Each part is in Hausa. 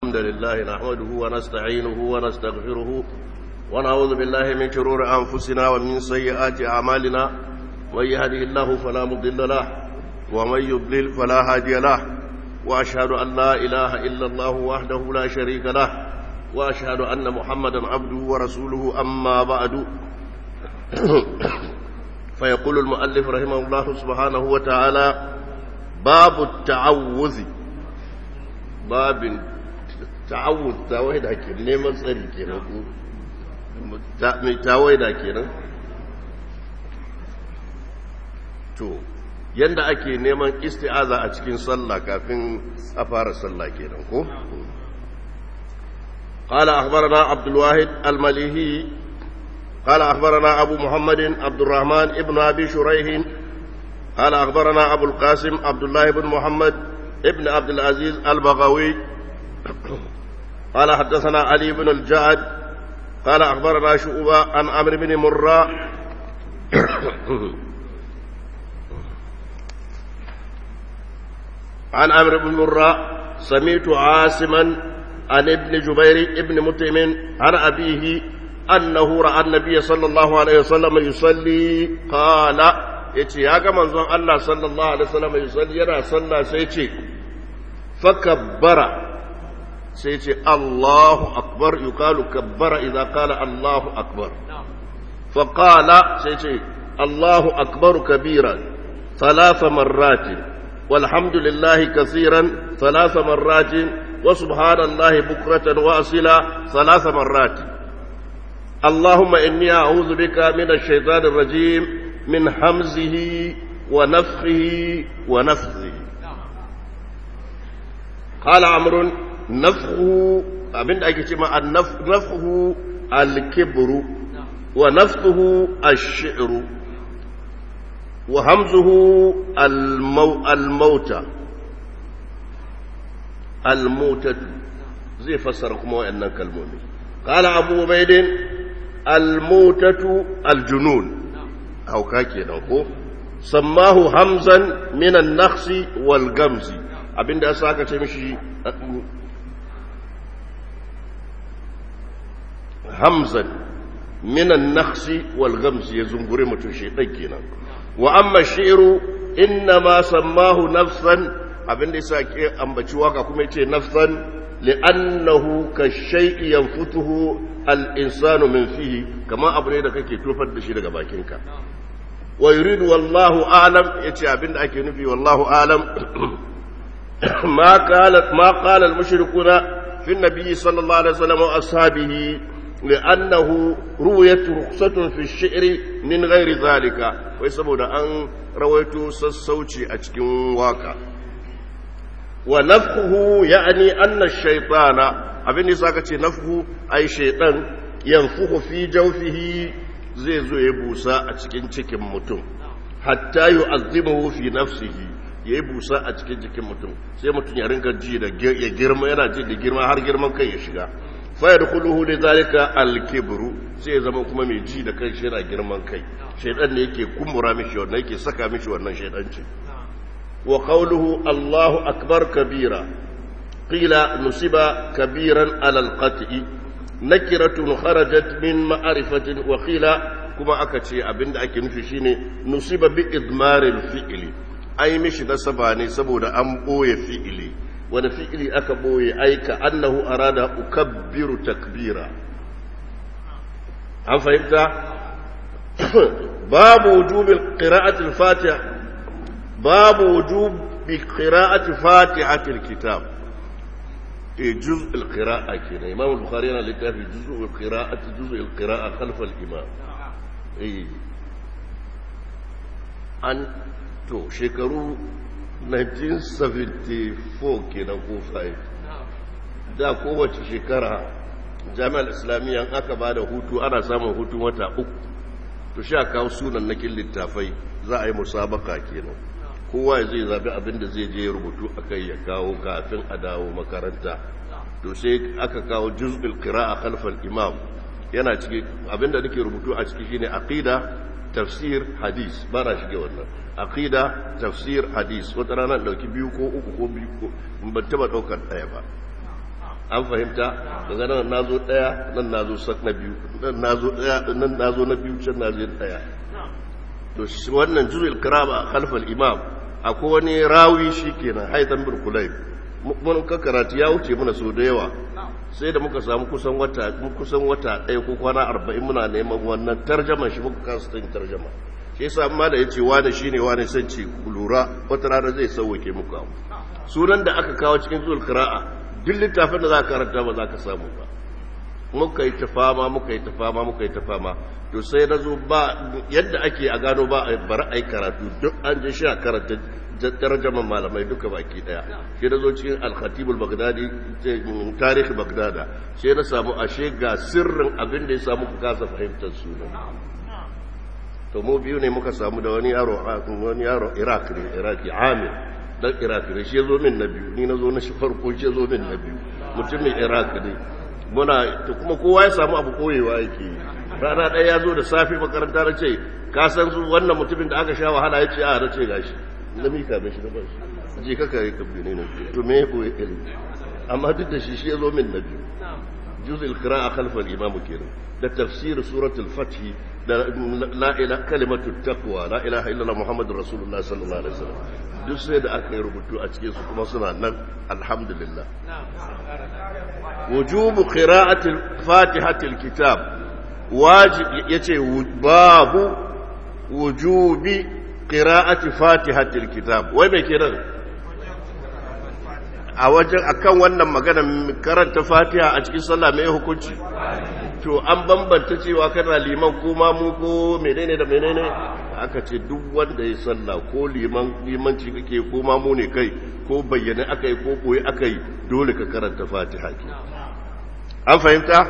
الحمد لله نحمده ونستعينه ونستغفره ونعوذ بالله من شرور أنفسنا ومن سيئات أعمالنا من يهده الله فلا مضل له ومن يضلل فلا هادي له وأشهد أن لا إله إلا الله وحده لا شريك له وأشهد أن محمدا عبده ورسوله أما بعد فيقول المؤلف رحمه الله سبحانه وتعالى باب التعوذ باب التعوذ تاويدا kenan neman tsari kenan ko mai tawaida kenan to yanda ake neman isti'aza a cikin sallah kafin a fara sallah kenan ko قال أخبرنا عبد الواحد المليهي قال أخبرنا أبو محمد عبد الرحمن ابن أبي شريح قال أخبرنا أبو القاسم عبد الله بن محمد ابن عبد العزيز البغوي قال حدثنا علي بن الجعد قال أخبرنا شعبة عن عمرو بن مرة عن عمرو بن مرة سمعت عاصما عن ابن جبير ابن مطعم عن أبيه أنه رأى النبي صلى الله عليه وسلم يصلي قال يتي يا منزون الله صلى الله عليه وسلم يصلي يرى صلى سيتي فكبر سيتي الله أكبر يقال كبر إذا قال الله أكبر فقال سيتي الله أكبر كبيرا ثلاث مرات والحمد لله كثيرا ثلاث مرات وسبحان الله بكرة وأصلا ثلاث مرات اللهم إني أعوذ بك من الشيطان الرجيم من حمزه ونفخه ونفثه قال عمرو نفخه أبن أكتما نفخه الكبر ونفثه الشعر وهمزه المو الموتى الموتة زي فسركم وأنك كالمؤمن قال أبو عبيد الموتة الجنون أو كاكي نوكو سماه همزا من النخس والغمز abinda ya saka ce mishi hamzan minan nakhsi wal gamsi ya zungure mutum shi ɗan kenan wa amma shi'ru inna ma sammahu nafsan abinda ya sa ke ambaci waka kuma yace nafsan li'annahu ka shay'i yanfutuhu al-insanu min fihi kama abu ne da kake tofar da shi daga bakinka wa yuridu wallahu a'lam yace abinda ake nufi wallahu a'lam ma qala ma qala al-mushrikuna fi an-nabi sallallahu alaihi wasallam wa ashabihi لأنه رويت رخصة في الشعر من غير ذلك ويسبب أن رويت سسوتي أتكين واكا ونفخه يعني أن الشيطان abin da saka ce nafhu ai shaitan yanfuhu fi jawfihi zai zo ya busa a cikin cikin mutum hatta yu'azzimuhu fi nafsihi ya yi busa a cikin jikin mutum sai mutum ya rinka ji da ya girma yana ji da girma har girman kai ya shiga fayar kuluhu da zalika alkibru sai ya zama kuma mai ji da kai shi yana girman kai shaidan ne yake kumbura mishi wannan yake saka mishi wannan shaidanci wa qawluhu Allahu akbar kabira qila nusiba kabiran ala alqati nakiratun kharajat min ma'rifatin wa qila kuma aka ce abinda ake nufi shine nusiba bi idmaril fi'li ai mishi nasaba ne saboda an boye fi'ili wani fi'ili aka boye aika annahu arada ukabbiru takbira an fahimta babu wujubi qira'ati al-fatiha babu wujubi qira'ati fatihati al-kitab e juz al-qira'a kenan imam al-bukhari yana littafi juz al-qira'ati juz al-qira'a khalf al-imam eh an to shekaru 1974 kenan ko 5 da kowace shekara jami'ar islamiyya aka ba da hutu ana samun hutun wata uku to sha kawo sunan nakin littafai za a yi musabaka kenan kowa zai zabi abin da zai je rubutu akai ya kawo kafin a dawo makaranta to sai aka kawo juz'ul qira'a khalfal imam yana ciki abinda nake rubutu a ciki shine aqida tafsir hadis ba na shige wannan aqida tafsir hadis wata rana dauki biyu ko uku ko biyu ko ban taba daukar daya ba an fahimta daga nan na zo ɗaya nan na zo sak na biyu nan na zo ɗaya nan na zo na biyu can na zo ɗaya to wannan juzul kirama khalfal imam akwai wani rawi shi kenan haitan bin kulayb mun ka karatu ya wuce mana so da yawa sai da muka samu kusan wata kusan wata ɗaya ko kwana arba'in muna neman wannan tarjama shi muka kasa yin tarjama shi yasa amma da yace wani shine wani san ce lura wata rana zai sauke muku abu sunan da aka kawo cikin zuwa qira'a duk littafin da za ka karanta ba za ka samu ba muka yi ta fama muka yi ta fama muka yi ta fama to sai na zo ba yadda ake a gano ba a bar ai karatu duk an je shi a karanta tarjaman malamai duka baki daya shi na zo cikin al-khatibul bagdadi tarihi bagdada sai na samu ashe ga sirrin abin da ya samu ku kasa fahimtar sunan to mu biyu ne muka samu da wani yaro wani yaro iraq ne iraki amir dan iraq ne shi ya zo min na biyu ni na zo na shi farko shi ya zo min na biyu mutumin iraq ne muna to kuma kowa ya samu abu koyewa yake rana ɗaya ya zo da safe makaranta na ce ka san su wannan mutumin da aka sha wahala ya ce a na ce gashi na mika mai shi na bashi je ka kare ka bi ne na to me ko ya ilmi amma duk da shi shi ya zo min na biyu juz al-qira'a khalf al-imam kenan da tafsir suratul fath da la ilaha kalimatu taqwa la ilaha illallah muhammadur rasulullah sallallahu alaihi wasallam duk sai da aka yi rubutu a cikin su kuma suna nan alhamdulillah wujubu qira'atil fatihatil kitab wajib yace babu wujubi qira'ati fatihatil kitab wai me kenan a wajen akan wannan magana karanta fatiha a cikin sallah mai hukunci to an bambanta cewa kana liman ko ma mu ko menene da menene aka ce duk wanda ya sallah ko liman limanci kake ko ma mu ne kai ko bayyane akai ko koyi akai dole ka karanta fatiha ke an fahimta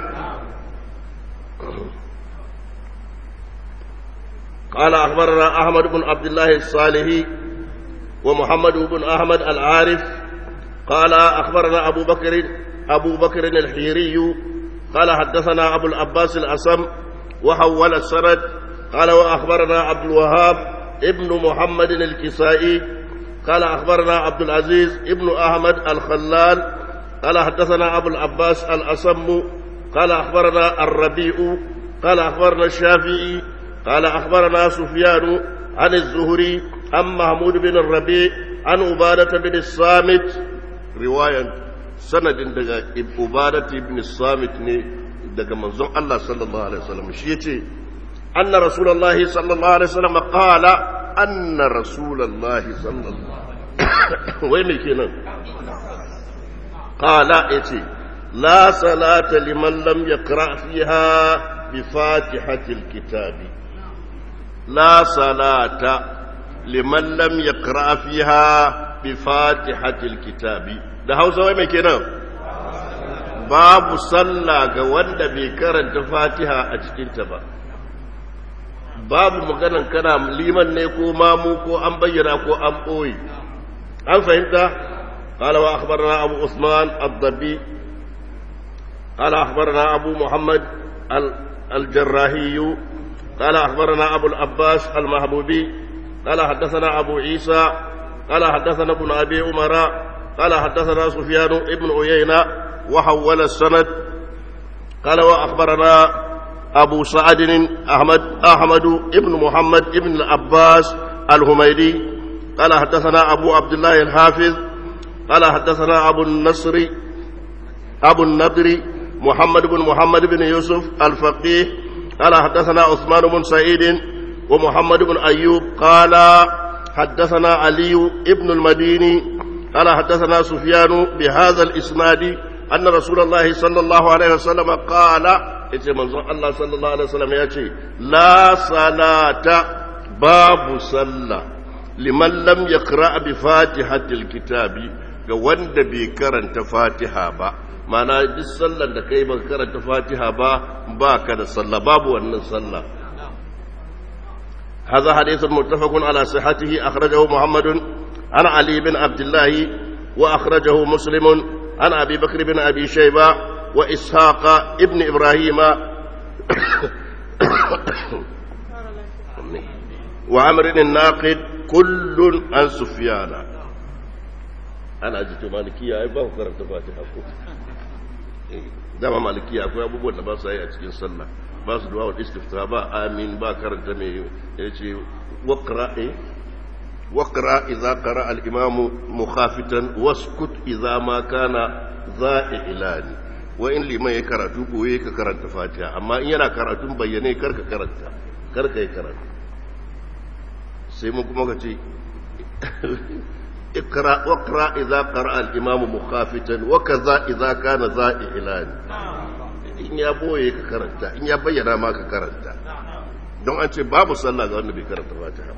قال أخبرنا أحمد بن عبد الله الصالحي ومحمد بن أحمد العارف قال أخبرنا أبو بكر أبو بكر الحيري قال حدثنا أبو العباس الأسم وحول السند قال وأخبرنا عبد الوهاب ابن محمد الكسائي قال أخبرنا عبد العزيز ابن أحمد الخلال قال حدثنا أبو العباس الأسم قال أخبرنا الربيع قال أخبرنا الشافعي قال أخبرنا سفيان عن الزهري عن محمود بن الربيع عن عبادة بن الصامت رواية سند دقا عبادة بن الصامت دقا منظوم الله صلى الله عليه وسلم شيء أن رسول الله صلى الله عليه وسلم قال أن رسول الله صلى الله عليه وسلم وين كنا قال إتي لا صلاة لمن لم يقرأ فيها بفاتحة الكتاب لا صلاة لمن لم يقرأ فيها بفاتحة الكتاب ده هوسا وين كنا babu sallah ga wanda bai karanta fatiha a cikinta ba babu maganan kana liman ne ko mamu ko an bayyana ko an ɓoye an fahimta قال وأخبرنا أبو عثمان الضبي قال أخبرنا أبو محمد الجراهي قال أخبرنا أبو العباس المحبوبي قال حدثنا أبو عيسى قال حدثنا ابن أبي عمر قال حدثنا سفيان ابن عيينة وحول السند قال وأخبرنا أبو سعد أحمد أحمد ابن محمد ابن العباس الهميدي قال حدثنا أبو عبد الله الحافظ قال حدثنا أبو النصر أبو النضر محمد بن محمد بن يوسف الفقيه قال حدثنا عثمان بن سعيد ومحمد بن أيوب قال حدثنا علي ابن المديني قال حدثنا سفيان بهذا الإسناد أن رسول الله صلى الله عليه وسلم قال إذا منظر الله صلى الله عليه وسلم يأتي لا صلاة باب صلى لمن لم يقرأ بفاتحة الكتاب ga wanda bai karanta fatiha ba mana duk sallar da kai ba karanta fatiha ba ba ka da sallah babu wannan sallah هذا حديث متفق على صحته أخرجه محمد عن علي بن عبد الله وأخرجه مسلم عن أبي بكر بن أبي شيبة وإسحاق ابن إبراهيم وعمر الناقد كل عن سفيان ana ji to malikiya ai ba ku karanta fatiha ko dama maliki akwai abubuwan da ba su yi a cikin sallah ba su duwa istifta ba amin ba karanta mai ya ce wakra eh wakra idza qara al imam mukhafitan waskut idza ma kana za'ilani wa in liman ya karatu koye ka karanta fatiha amma in yana karatun bayyane karka karanta karka yi karatu sai mun kuma ka ce اقرا واقرا اذا قرا الامام مخافتا وكذا اذا كان ذا اعلان in ya boye ka karanta in ya bayyana ma ka karanta don an ce babu sallah ga wanda bai karanta fatiha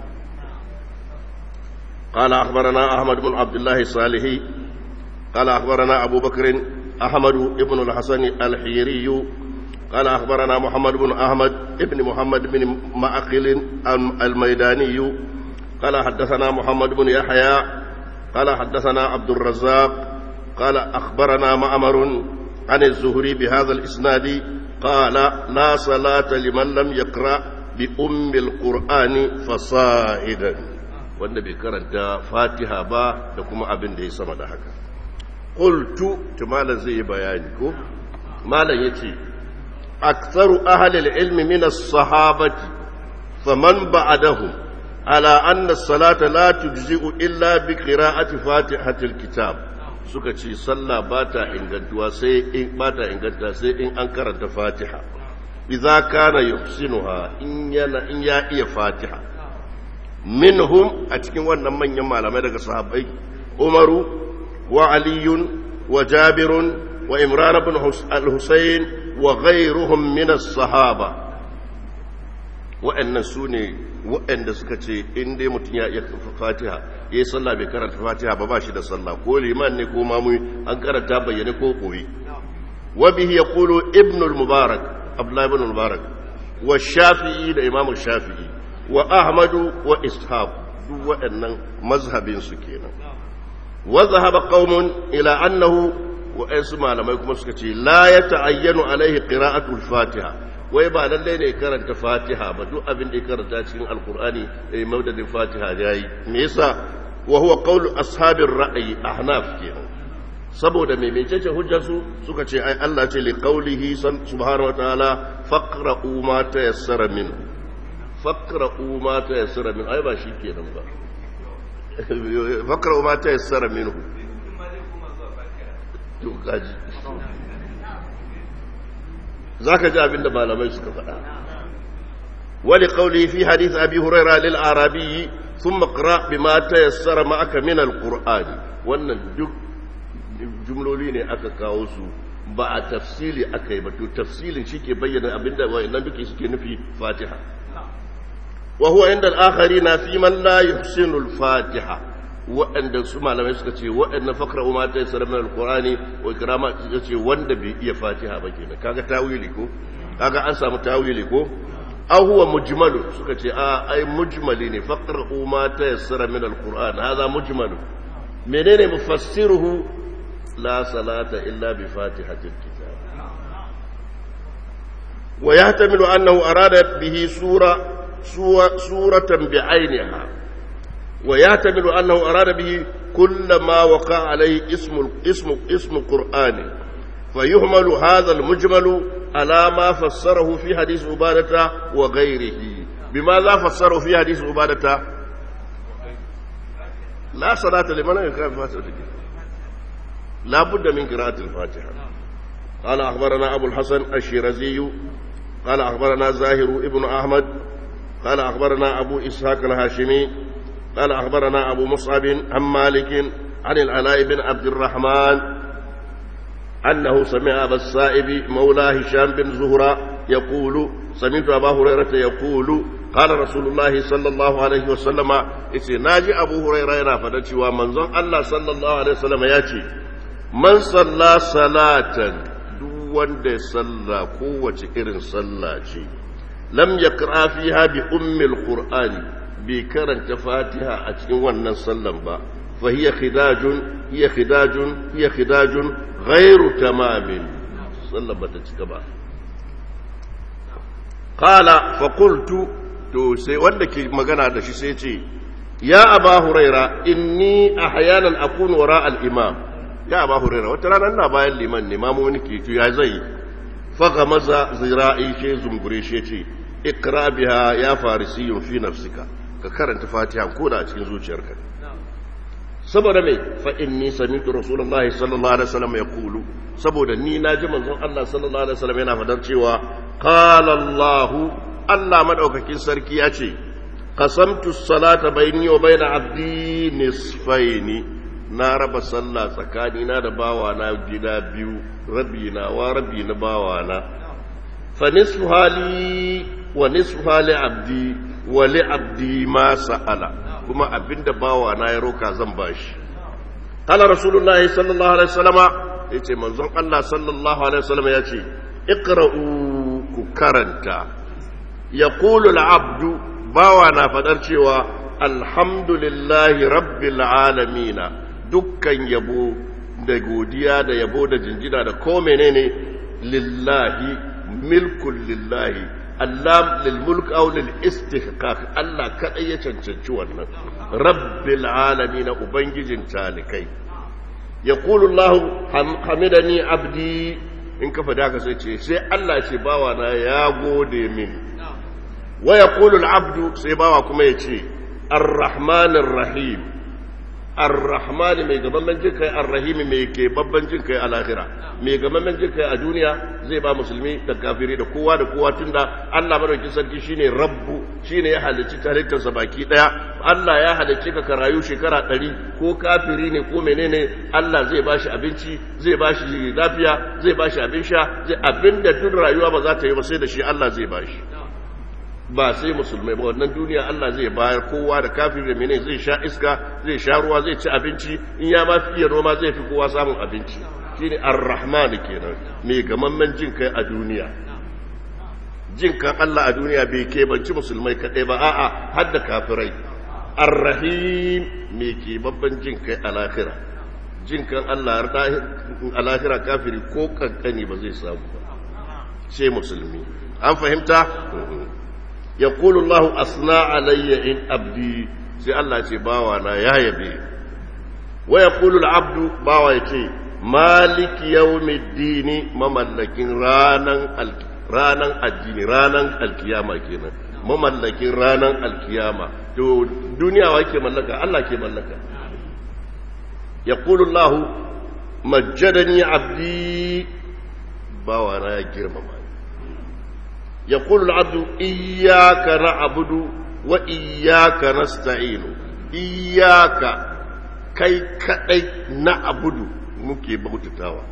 قال أخبرنا أحمد بن عبد الله الصالحي قال أخبرنا أبو بكر أحمد بن الحسن الحيري قال أخبرنا محمد بن أحمد بن محمد بن معقل الميداني قال حدثنا محمد بن يحيى قال حدثنا عبد الرزاق قال أخبرنا معمر عن الزهري بهذا الإسناد قال لا صلاة لمن لم يقرأ بأم القرآن فصائدا والنبي كرنت فاتحة با لكم أبن دي سمد حكا قلت تمالا زي بيانكو مالا يتي أكثر أهل العلم من الصحابة فمن بعدهم على أن الصلاة لا تجزئ إلا بقراءة فاتحة الكتاب suka ce sallah ba ta ingantuwa sai in ba ta inganta sai in an karanta fatiha idza kana yuhsinuha in yana in ya iya fatiha minhum a cikin wannan manyan malamai daga sahabbai umaru wa aliyun wa jabirun wa imran ibn al-husayn wa ghayruhum min as-sahaba wa'annan su ne waɗanda suka ce in dai mutum ya iya fatiha ya yi sallah bai karanta fatiha ba ba shi da sallah ko liman ne ko mamu an karanta bayyane ko koyi wa bihi yaqulu ibn al-mubarak abdullah ibn al-mubarak wa shafi'i da imam shafi'i wa ahmadu wa ishaq duk waɗannan mazhabin su kenan wa zahaba qaumun ila annahu wa aysu malamai kuma suka ce la yata'ayyanu alaihi qira'atu al-fatiha wai ba lallai ne karanta fatiha ba duk abin da ya karanta cikin alkur'ani eh maudadin fatiha yayi me yasa wa huwa qawlu ashabir ra'yi ahnaf kenan saboda me mecece hujjar su suka ce ai Allah ce li qawlihi subhanahu wa ta'ala faqra'u ma tayassara minhu faqra'u ma tayassara minhu ai ba shi kenan ba faqra'u ma tayassara minhu to kaji za ka ji abin da malamai suka faɗa wani ƙauli fi hadith abi huraira lil arabi sun makara bi ma ta yassara ma'aka min alƙur'ani wannan duk jumloli ne aka kawo su ba a tafsili aka yi ba to tafsilin shi ke bayyana abin da wa'annan duke suke nufi fatiha wa huwa inda al'akhari na fi man la yuhsinu al-fatiha waɗanda su malamai suka ce waɗanda fakra umar ta yi saramin alkurani wa kirama ya ce wanda bai iya fatiha ba kenan kaga tawili ko kaga an samu tawili ko an huwa mujmalu suka ce a ai mujmali ne fakra umar ta yi saramin alkurani haza mujmalu menene mufassiruhu la salata illa bi fatihatil kitab wa yahtamilu annahu arada bihi sura suratan bi ainiha ويعتمد أنه أراد به كل ما وقع عليه اسم اسم اسم قرآن فيهمل هذا المجمل على ما فسره في حديث عبادة وغيره بماذا فسره في حديث عبادة لا صلاة لمن يقرأ الفاتحة لا بد من قراءة الفاتحة قال أخبرنا أبو الحسن الشيرزي قال أخبرنا زاهر ابن أحمد قال أخبرنا أبو إسحاق الهاشمي قال أخبرنا أبو مصعب عن مالك عن العلاء بن عبد الرحمن أنه سمع أبا السائب مولى هشام بن زهرة يقول سمعت أبا هريرة يقول قال رسول الله صلى الله عليه وسلم إسي ناجي أبو هريرة فدتي ومنظر الله صلى الله عليه وسلم ياتي من صلى صلاة دون دي صلى قوة إرن صلى لم يقرأ فيها بأم القرآن bai karanta fatiha a cikin wannan sallan ba fa hiya khidajun hiya khidajun hiya khidajun ghairu tamamin sallan bata cika ba qala fa qultu to sai wanda ke magana da shi sai ce ya aba huraira inni ahyanan akunu wara al imam ya ba hurera wata rana ina bayan liman ne mamu wani ke ya zai faga maza zira'i she zungure she ce ikra biha ya farisiyun fi nafsika ka karanta fatiha ko da a cikin zuciyarka saboda mai fa inni sami'tu rasulullahi sallallahu alaihi wasallam yaqulu saboda ni naji manzon Allah sallallahu alaihi wasallam yana fadar cewa qala Allah Allah madaukakin sarki ya ce qasamtu salata bayni wa bayna abdi nisfaini na raba sallah tsakani na da bawa na gida biyu rabi na wa rabi na bawa na fa nisfu hali wa nisfu hali abdi wa li abdi ma sa'ala kuma abinda bawa na ya roka zan bashi qala rasulullahi sallallahu alaihi wasallam yace manzon Allah sallallahu alaihi wasallam yace iqra'u ku karanta yaqulu al-abdu bawa na fadar cewa alhamdulillahi rabbil alamin dukkan yabo da godiya da yabo da jinjina da ko menene lillahi milkul lillahi Allah lil mulk aw lil istihqaq Allah kadai ya cancanci wannan rabbil alamin ubangijin talikai yaqulu Allah hamidani abdi in ka fada ka sai ce sai Allah ce bawa na ya gode min wa yaqulu al abdu sai bawa kuma ya ce arrahmanir rahim arrahman mai gaban jin kai arrahim mai ke babban jin kai a lahira mai gaban jin kai a duniya zai ba musulmi da kafiri da kowa da kowa tunda Allah madaukakin sarki shine rabbu shine ya halicci tarihinsa baki daya Allah ya halicci ka ka rayu shekara ɗari ko kafiri ne ko menene Allah zai bashi abinci zai bashi lafiya zai bashi abin sha zai abinda duk rayuwa ba za ta yi ba sai da shi Allah zai bashi ba sai musulmai ba wannan duniya Allah zai bayar kowa da kafin da mene zai sha iska zai sha ruwa zai ci abinci in ya ma fiye noma zai fi kowa samun abinci shine ar-rahman kenan mai gamammen jin kai a duniya jin kan Allah a duniya bai kebanci musulmai kadai ba a'a har da kafirai ar-rahim mai ke babban jin kai a lahira jin kan Allah a lahira kafiri ko kankani ba zai samu ba sai musulmi an fahimta يقول الله أثنى علي إن أبدي سي الله سي باوانا يا يبي ويقول العبد باوا يتي مالك يوم الدين مملكين رانا رانا الدين رانا القيامة كنا مملكين رانا القيامة تو دنيا وكي ملكا الله كي ملكا يقول الله مجدني عبدي باوانا يا جرمما يقول العبد إياك نعبد وإياك نستعين إياك كي كأي نعبد muke bautatawa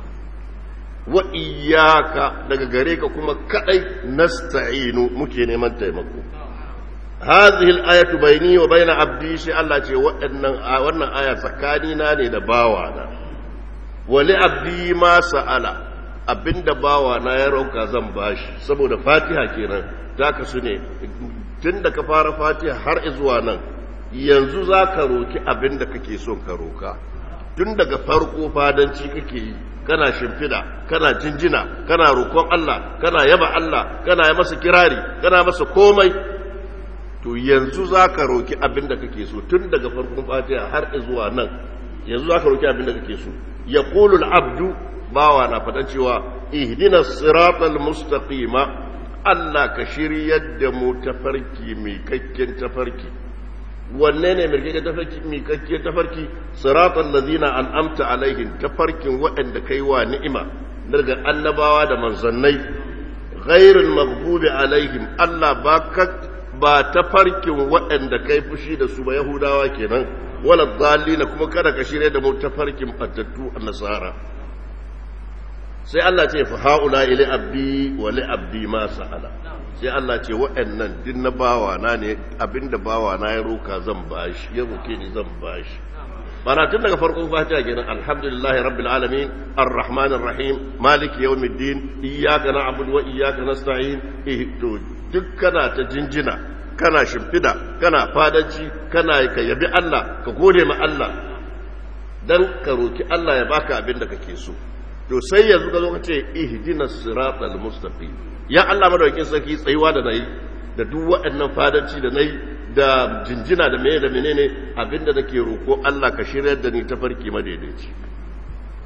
wa iyyaka daga gare ka kuma kadai nasta'inu muke neman taimako hadhihi al-ayatu bayni wa bayna abdi shi Allah ce waɗannan wannan aya tsakanina ne da bawana wa li abdi ma sa'ala abinda bawa na ya rauka zan bashi saboda fatiha kenan ta kasu ne tun da ka fara fatiha har zuwa nan yanzu za ka roki abinda kake son ka roka tun daga farko fadanci kake yi kana shimfida kana jinjina kana roƙon Allah kana yaba Allah kana yi masa kirari kana masa komai to yanzu za ka roki abinda kake so tun daga farkon fatiha har zuwa nan yanzu za ka roki abinda kake so yaqulu abdu bawa na faɗa cewa ihdina siratal mustaqima Allah ka shiryar da mu tafarki mai kakken tafarki wanne ne mai kakken tafarki mai kakken tafarki siratal ladina an'amta alaihim tafarkin waɗanda kai wa ni'ima daga annabawa da manzannai ghairul maghdubi alaihim Allah ba ka ba tafarkin waɗanda kai fushi da su ba yahudawa kenan wala dhalina kuma kada ka shirya da mu tafarkin fattattu annasara sai Allah ce fa haula ila abdi wa li abdi ma sa'ala sai Allah ce waɗannan din na bawa na ne abinda bawa na ya roka zan bashi ya roke ni zan bashi bana tun daga farkon fatiha kenan alhamdulillah rabbil alamin arrahmanir rahim maliki yawmiddin iyyaka na'budu wa iyyaka nasta'in eh to duk kana ta jinjina kana shimfida kana fadanci kana ka yabi Allah ka gode ma Allah dan ka roki Allah ya baka abin da kake so to sai yanzu ka zo ka ce ihdinas siratal mustaqim ya Allah madaukakin sarki tsayuwa da nayi da duk waɗannan fadanci da nayi da jinjina da meye da menene abinda nake roko Allah ka shiryar da ni ta farki madaidaici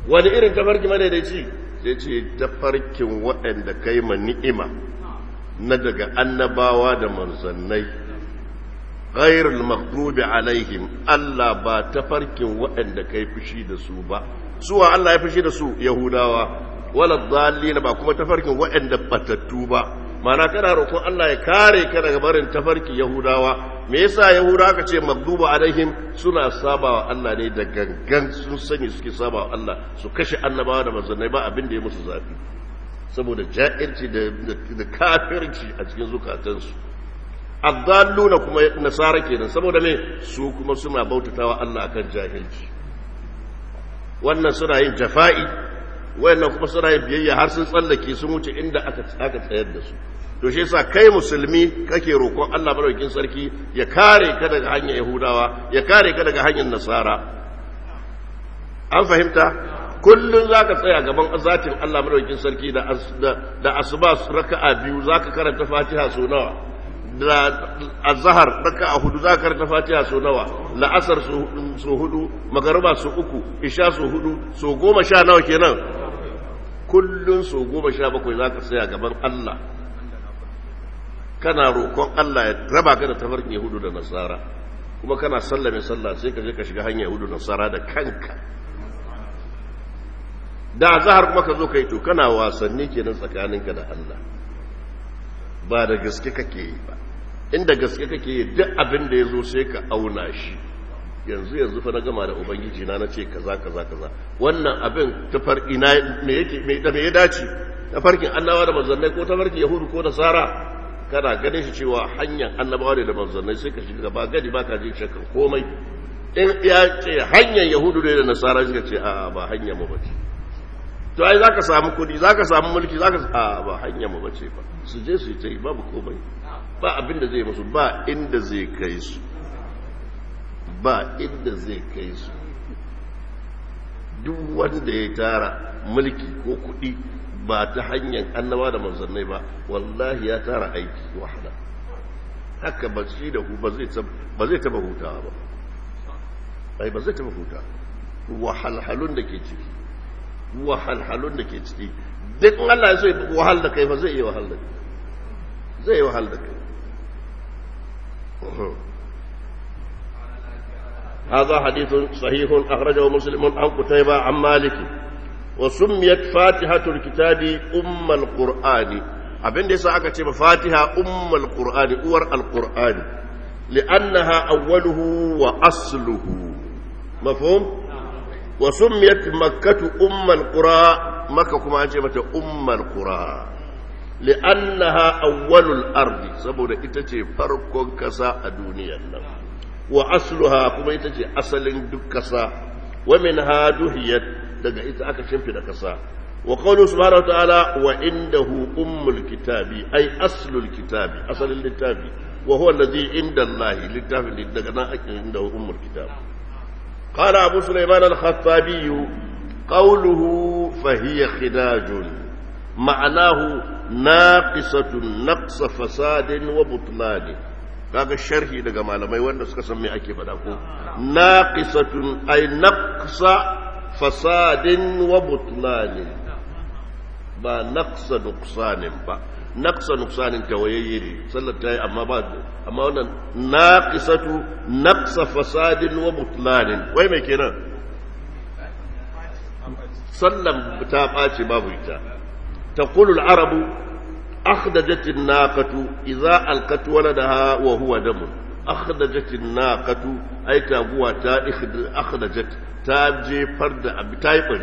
wani irin tafarki madaidaici sai ce tafarkin waɗanda kai ma ni'ima na daga annabawa da manzannai ghairul maghdubi alaihim Allah ba tafarkin waɗanda kai fushi da su ba suwa Allah ya fushi da su yahudawa wala dhallina ba kuma tafarkin waɗanda batattu ba mana kana roƙon Allah ya kare ka daga barin tafarki Yahudawa me yasa Yahudawa aka ce magduba alaihim suna sabawa Allah ne da gangan sun sani suke sabawa Allah su kashe annabawa da manzannai ba abin da ya musu zafi saboda ja'irci da da kafirci a cikin zukatansu addalluna kuma nasara kenan saboda me su kuma suna bautatawa Allah akan jahilci wannan suna yin jafa'i wayannan kuma suna yin biyayya har sun tsallake sun wuce inda aka aka tsayar da su to shi yasa kai musulmi kake roƙon Allah madaukakin sarki ya kare ka daga hanyar Yahudawa ya kare ka daga hanyar Nasara an fahimta kullun zaka tsaya gaban zatin Allah madaukakin sarki da da asuba raka'a biyu zaka karanta Fatiha so nawa da azhar raka'a hudu zaka karanta Fatiha so nawa la'asar so hudu magariba so uku isha so hudu so goma sha nawa kenan kullun so goma sha bakwai zaka tsaya gaban Allah kana roƙon Allah ya raba ka da tafarkin Yahudu da Nasara kuma kana sallame sallah sai ka je ka shiga hanyar Yahudu da Nasara da kanka da zahar kuma ka zo kai to kana wasanni kenan tsakaninka da Allah ba da gaske kake yi ba inda gaske kake yi duk abin da ya zo sai ka auna shi yanzu yanzu fa na gama da ubangiji na na ce kaza kaza kaza wannan abin tafar ina me yake me da me ya dace tafarkin annabawa da manzannai ko tafarkin yahudu ko nasara kana ganin shi cewa hanyar annabawa ne da manzannai sai ka shiga gaba gadi ba ka jin shakkan komai in ya ce hanyar yahudu ne da nasara suka ce a ba hanyar mu bace to ai zaka samu kudi zaka samu mulki zaka a ba hanyar mu bace ba su je su yi ta yi babu komai ba abin da zai musu ba inda zai kai su ba inda zai kai su duk wanda ya tara mulki ko kudi ba ta hanyar annaba da manzannai ba wallahi ya tara aiki wahala haka ba shi da ku ba zai taba hutawa ba ai ba zai taba huta wahalhalun da ke ciki wahalhalun da ke ciki duk Allah ya so ya wahal da kai ba zai iya wahal da kai zai iya wahal da kai هذا حديث صحيح أخرجه مسلم عن قتيبة عن مالك وسميت فاتحة الكتاب أم القرآن abin da yasa aka ce fatiha ummul qur'ani uwar alqur'ani li'annaha awwaluhu wa asluhu mafhum wa summiyat makkatu ummul qura makka kuma an ce mata ummul qura li'annaha awwalul ardi saboda ita ce farkon kasa a duniyar nan wa asluha kuma ita ce asalin duk kasa wa minha duhiyat daga ita aka shimfida kasa wa qawlu subhanahu wa ta'ala wa indahu ummul kitabi ay aslul kitabi asalin littafi wa huwa alladhi inda Allah littafin daga nan ake indahu ummul kitab qala abu sulaiman al-khattabi qawluhu fa hiya khidajun ma'anahu naqisatun naqsa fasadin wa butlani kaga sharhi daga malamai wanda suka san me ake faɗa ko naqisatun ay naqsa fasadin wa butlani ba naqsa nuqsanin ba naqsa nuqsanin tawayayye ne sallar ta yi amma ba amma wannan naqisatu naqsa fasadin wa butlanin wai mai kenan sallan ta ɓace babu ita taqulu al-arabu akhdajat an-naqatu idza alqat waladaha wa huwa damun akhdajat an-naqatu ay taguwa ta akhdajat ta jefar da abi ta yi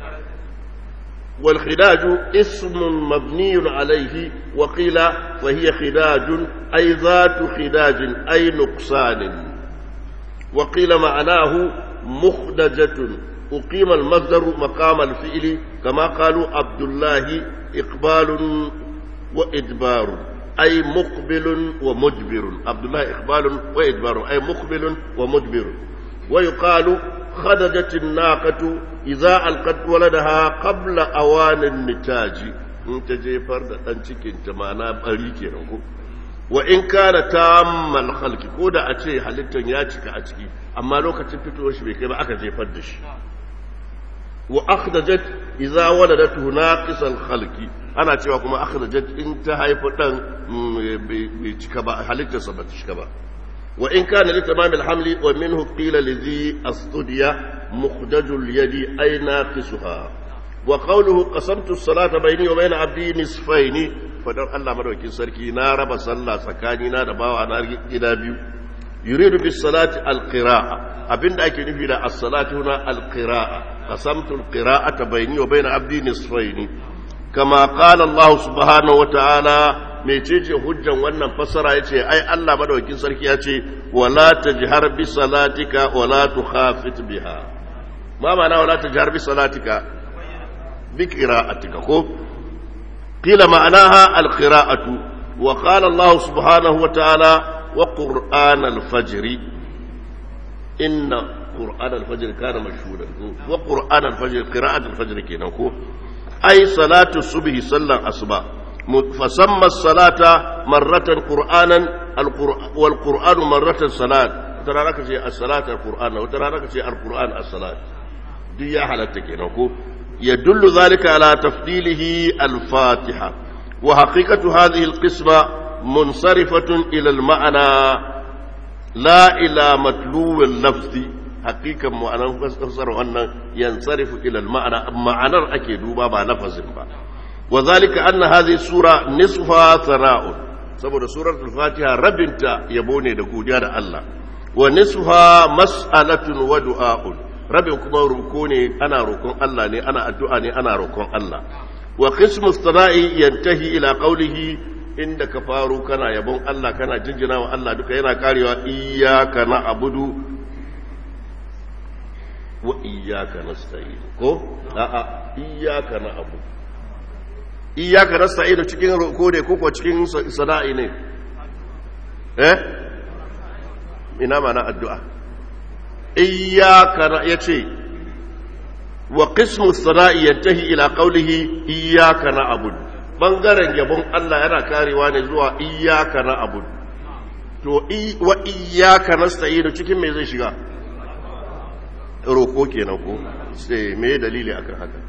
والخداج اسم مبني عليه وقيل فهي خداج أي ذات خداج أي نقصان وقيل معناه مخدجة أقيم المصدر مقام الفعل كما قالوا عبد الله إقبال وإدبار أي مقبل ومجبر عبد الله إقبال وإدبار أي مقبل ومجبر ويقال خدجت الناقة إذا ألقت ولدها قبل أوان النتاج انت جيفر دان cikin ta ma'ana bari kenan ko wa in kana tammal khalqi ko da a ce halittar ya cika a ciki amma lokacin fitowar shi bai kai ba aka jefar da shi wa akhdajat idza waladat naqisan khalqi ana cewa kuma akhdajat in ta haifa dan bai cika ba halittarsa ba ta cika ba wa in kana li tamam al-hamli wa minhu qila li dhi as-tudya mukhdaj al-yadi ay naqisuha wa qawluhu qasamtu as-salata bayni wa bayna abdi nisfaini fadar Allah madaukin sarki na raba sallah tsakani na da bawa na gida biyu yuridu bis salati al-qira'a abinda ake nufi da as-salatu na al-qira'a qasamtu al-qira'ata bayni wa bayna abdi nisfaini kama qala Allah subhanahu wa ta'ala mecece hujjan wannan fassara yace ai Allah madaukakin sarki yace wala tajhar bi salatika wala tukhafit biha ma ma'ana wala tajhar bi salatika bi qira'atika ko qila ma'anaha al-qira'atu wa qala Allah subhanahu wa ta'ala wa qur'an al-fajr inna qur'an al-fajr kana mashhudan wa qur'an al-fajr qira'at al-fajr kenan ko أي صلاة الصبح صلى الأصبح فسمى الصلاة مرة قرآنا والقرآن مرة صلاة ترى لك شيء الصلاة القرآن وترى لك شيء القرآن الصلاة دي حالتك يدل ذلك على تفضيله الفاتحة وحقيقة هذه القسمة منصرفة إلى المعنى لا إلى متلو اللفظ hakikan ma'anar fasar wannan yansarifu ila ma'ana ma'anar ake duba ba lafazin ba wa zalika anna hadhihi sura nisfa sana'un saboda suratul fatiha rabinta yabo ne da godiya da Allah wa nisfa mas'alatun wa du'a'un rabin kuma ruko ne ana roƙon Allah ne ana addu'a ne ana roƙon Allah wa qismu sana'i yantahi ila qawlihi inda ka faru kana yabon Allah kana jinjina wa Allah duka yana karewa iyyaka na'budu wa iyyaka nasta'in ko a'a iyyaka na'budu iyyaka nasta'in cikin roko ne ko ko cikin sana'i ne eh ina mana addu'a iyyaka yace wa qismu sana'i yantahi ila qawlihi iyyaka na'budu bangaren yabon Allah yana karewa ne zuwa iyyaka na'budu to wa iyyaka nasta'in cikin me zai shiga roko kenan ko sai me dalili akan haka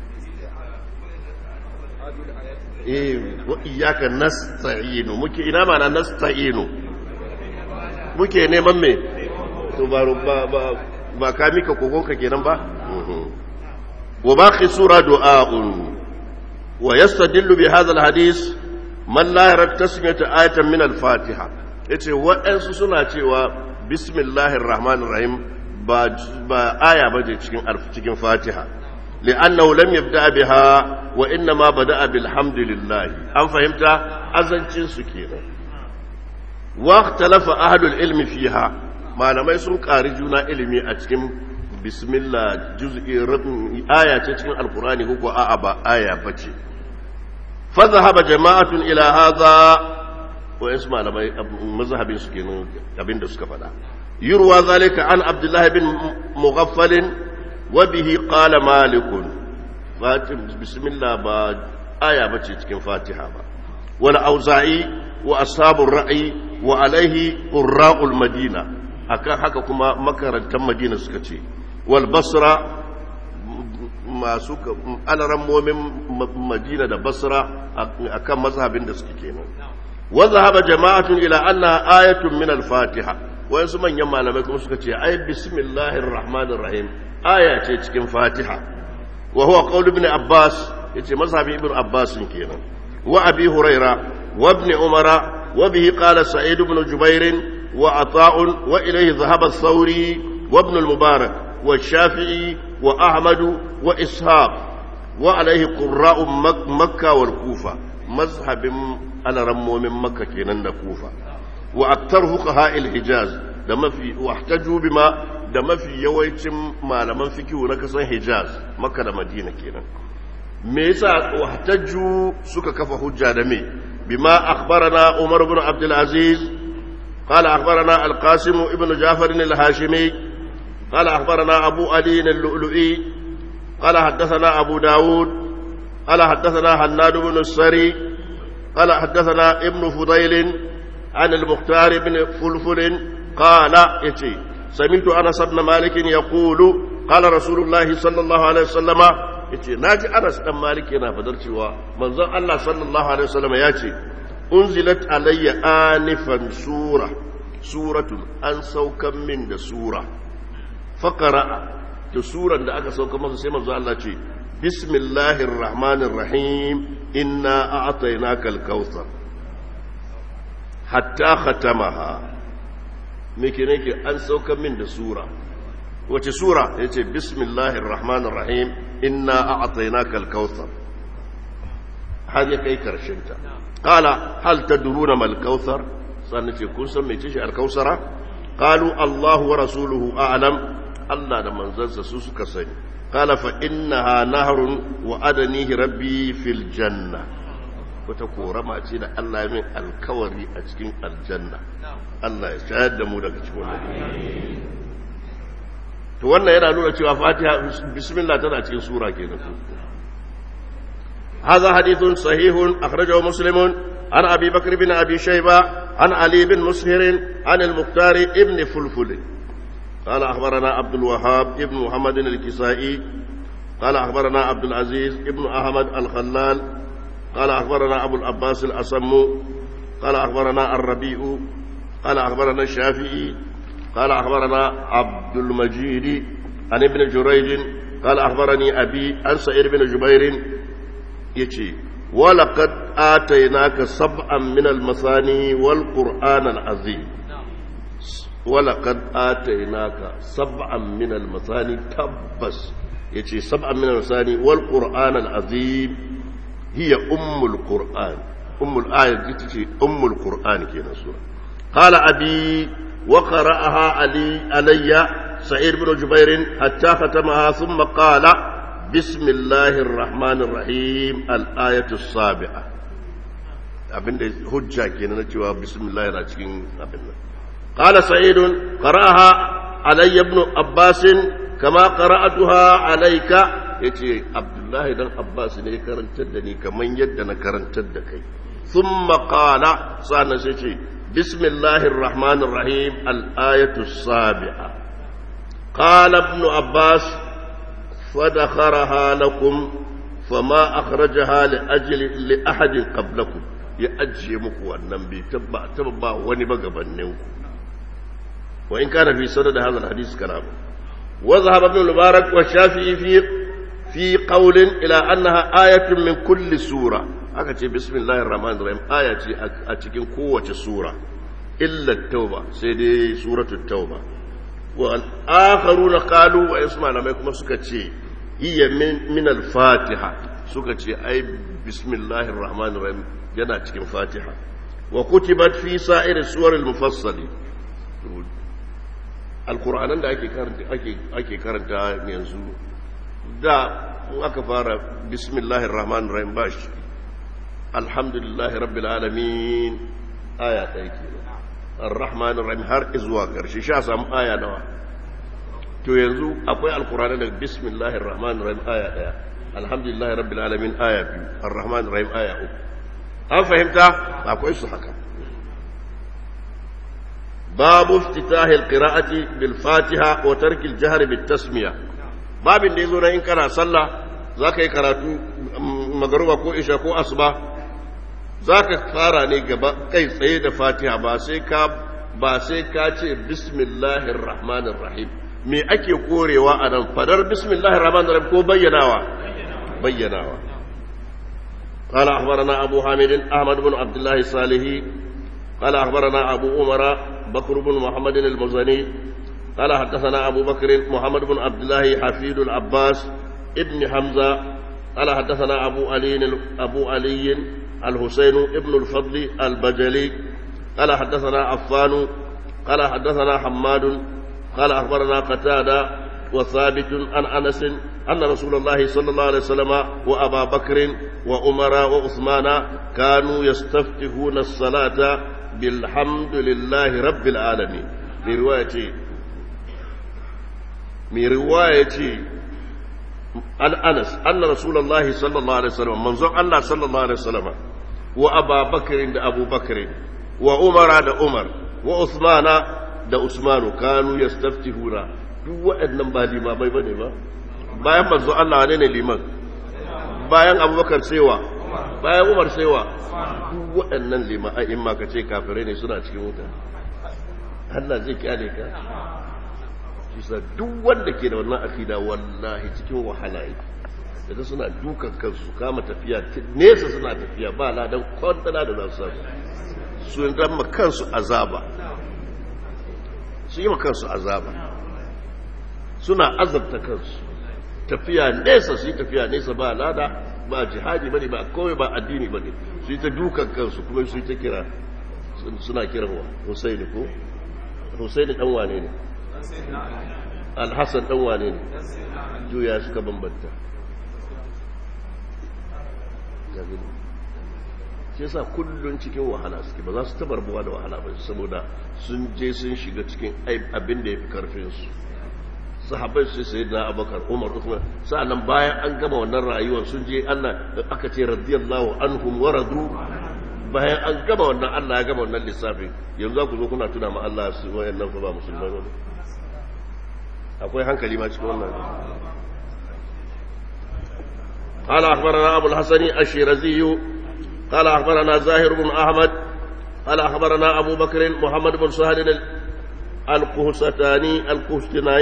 eh wa iyyaka nasta'inu muke ina mana nasta'inu muke neman me to ba ba ba ka mika kogonka kenan ba wa baqi sura du'a'un wa yastadillu bi hadha alhadith man la yara tasmiyata ayatan min al-fatiha yace waɗansu suna cewa bismillahir rahmanir rahim ba aya ba ce cikin cikin fatiha li'annahu lam yabda biha wa inna ma bada'a bilhamdulillah an fahimta azancin su kenan wa ikhtalafa ahlul ilmi fiha malamai sun ƙari juna ilimi a cikin bismillah juz'i aya ce cikin alqur'ani ko a'a ba aya bace fa dhahaba jama'atun ila hadha wa isma malamai mazhabin su kenan abinda suka faɗa يروى ذلك عن عبد الله بن مغفل وبه قال مالك بسم الله با آية بتي cikin Fatiha ba wal auza'i wa ashabur ra'i wa alaihi qurra'ul madina akan haka kuma makarantan madina suka ce wal basra masu alaran momin madina da basra akan mazhabin da suke kenan wa zahaba jama'atun ila anna ayatun min al-fatiha wayansu manyan malamai kuma suka ce ai bismillahir rahmanir rahim aya ce cikin fatiha wa huwa qaul ibn abbas yace mazhabin ibn abbas kenan wa abi huraira wa ibn umara wa bihi qala sa'id ibn jubair wa ata'un wa ilayhi dhahaba ath-thawri wa ibn al-mubarak wa shafi'i wa ahmad wa ishaq wa alayhi qurra'u makkah wal kufa mazhabin alarammomin makka kenan da kufa wa aktar fuqaha al-hijaz da mafi wahtaju bima da mafi yawancin malaman fikihu na kasan hijaz makka da madina kenan me yasa wahtaju suka kafa hujja da me bima akhbarana umar ibn abd al-aziz قال أخبرنا القاسم ابن جعفر الهاشمي قال أخبرنا أبو علي اللؤلؤي قال حدثنا أبو داود قال حدثنا حناد بن السري قال حدثنا ابن فضيل عن المختار بن فلفل قال يتي سمعت انس بن مالك يقول قال رسول الله صلى الله عليه وسلم yace naji Anas dan Malik yana fadar cewa manzon Allah sallallahu alaihi wasallam ya ce unzilat alayya anifan sura suratun an saukan min da sura faqara to suran da aka sauka masa sai manzon Allah ce bismillahir rahmanir rahim inna a'tainakal kautsar hatta khatamaha me ke nake an saukan min da sura wace sura yace bismillahir rahmanir rahim inna a'tainaka al-kautsar har ya kai karshen ta qala hal tadruna mal kautsar sannan ce kun san mece shi al-kautsara qalu Allahu wa rasuluhu a'lam Allah da manzansa su suka sani qala fa innaha nahrun wa adanihi rabbi fil janna wata korama ce da Allah ya min alkawari a cikin aljanna Allah ya shayar da mu daga cikin wannan to wannan yana nuna cewa fatiha bismillah tana cikin sura kenan هذا حديث صحيح أخرجه مسلم عن أبي بكر بن أبي شيبة عن علي بن مسهر عن المختار ابن فلفل قال أخبرنا عبد الوهاب ابن محمد الكسائي قال أخبرنا عبد العزيز ابن أحمد الخلال قال أخبرنا أبو العباس الأصم قال أخبرنا الربيع قال أخبرنا الشافعي قال أخبرنا عبد المجيد عن ابن جريج قال أخبرني أبي عن سعيد بن جبير يتي ولقد آتيناك سبعا من المثاني والقرآن العظيم ولقد آتيناك سبعا من المثاني تبس يتي سبعا من المثاني والقرآن العظيم هي أم القرآن أم الآية تتي أم القرآن كنا سورة قال أبي وقرأها علي علي سعيد بن جبير حتى ختمها ثم قال بسم الله الرحمن الرحيم الآية السابعة abinda hujja kenan na cewa bismillah yana cikin abin nan qala sa'id qara'aha alayya ibn abbas kama qara'atuha alayka yace abdullahi dan abbas ne ya karantar da ni kaman yadda na karantar da kai thumma qala sana sai ce bismillahir rahmanir rahim al-ayatu as-sabi'a qala ibn abbas فدخرها لكم فما أخرجها لأجل لأحد قبلكم يأجي مكو النبي تبع تبع ونبقى بنيوكم وإن كان في سند هذا الحديث كلام وذهب ابن المبارك والشافعي في في قول إلى أنها آية من كل سورة أكتي بسم الله الرحمن الرحيم آية أتكين قوة سورة إلا التوبة سيدي سورة التوبة والآخرون قالوا ويسمع لما يكون سكتي هي من من الفاتحة سكتي أي بسم الله الرحمن الرحيم جنا تكين فاتحة وكتبت في سائر السور المفصلة القرآن da ake karanta ake ake karanta yanzu da aka fara bismillahir rahmanir rahim bashi alhamdulillahi rabbil alamin aya ɗaya kenan ar-rahman ar-rahim har zuwa karshe sha samu aya nawa to yanzu akwai alkurani da bismillahir rahmanir rahim aya daya alhamdulillahi rabbil alamin aya biyu ar-rahman ar-rahim aya uku an fahimta akwai su haka babu iftitahi al-qira'ati bil fatiha wa tarki al-jahr bit tasmiya babin da yazo na in kana sallah zaka yi karatu magruba ko isha ko asuba za ka fara ne gaba kai tsaye da fatiha ba sai ka ba sai ka ce bismillahir rahmanir rahim me ake korewa a nan fadar bismillahir rahmanir rahim ko bayyanawa bayyanawa قال أخبرنا أبو حامد أحمد بن عبد الله الصالحي قال أخبرنا أبو عمر بكر بن محمد المزني قال حدثنا أبو بكر محمد بن عبد الله حفيد العباس ابن حمزة قال حدثنا أبو علي أبو علي الحسين ابن الفضل البجلي قال حدثنا عفان قال حدثنا حماد قال أخبرنا قتادة وثابت عن أنس أن رسول الله صلى الله عليه وسلم وأبا بكر وعمر وعثمان كانوا يستفتحون الصلاة بالحمد لله رب العالمين في رواية من رواية عن أنس أن رسول الله صلى الله عليه وسلم منظر الله صلى الله عليه وسلم وأبا بكر دا أبو بكر وعمر دا عمر وعثمان دا عثمان كانوا يستفتحون duk waɗannan ba limamai ba ne ba bayan manzo Allah ne ne liman bayan abubakar sewa bayan umar sewa duk waɗannan limamai in ma ka ce kafirai ne suna cikin wuta Allah zai kyale ka kisa duk wanda ke da wannan akida wallahi cikin wahala yake da suna dukan kansu kama tafiya nesa suna tafiya ba ladan kwantana da za su samu su yi ma kansu azaba su yi ma kansu azaba suna azabta kansu tafiya nesa su yi tafiya nesa ba lada ba jihadi bane ba kawai ba addini bane su yi ta dukan kansu kuma su yi ta kira suna kiran wa husaini ko husaini dan wane ne alhassan dan wane ne juya suka bambanta shi yasa kullun cikin wahala suke ba za su tabar buwa da wahala ba saboda sun je sun shiga cikin abin da ya fi karfinsu sahabai su sai na abakar umar usman sa'annan bayan an gama wannan rayuwar sun je allah aka ce radiyallahu anhum wa radu bayan an gama wannan allah ya gama wannan lissafin yanzu za ku zo kuna tuna ma allah su wayannan fa ba musulmai ba akwai hankali ma cikin wannan قال أخبرنا أبو الحسن الشيرزي قال أخبرنا زاهر بن أحمد قال أخبرنا أبو بكر محمد بن سهل الكهستاني الكهستناي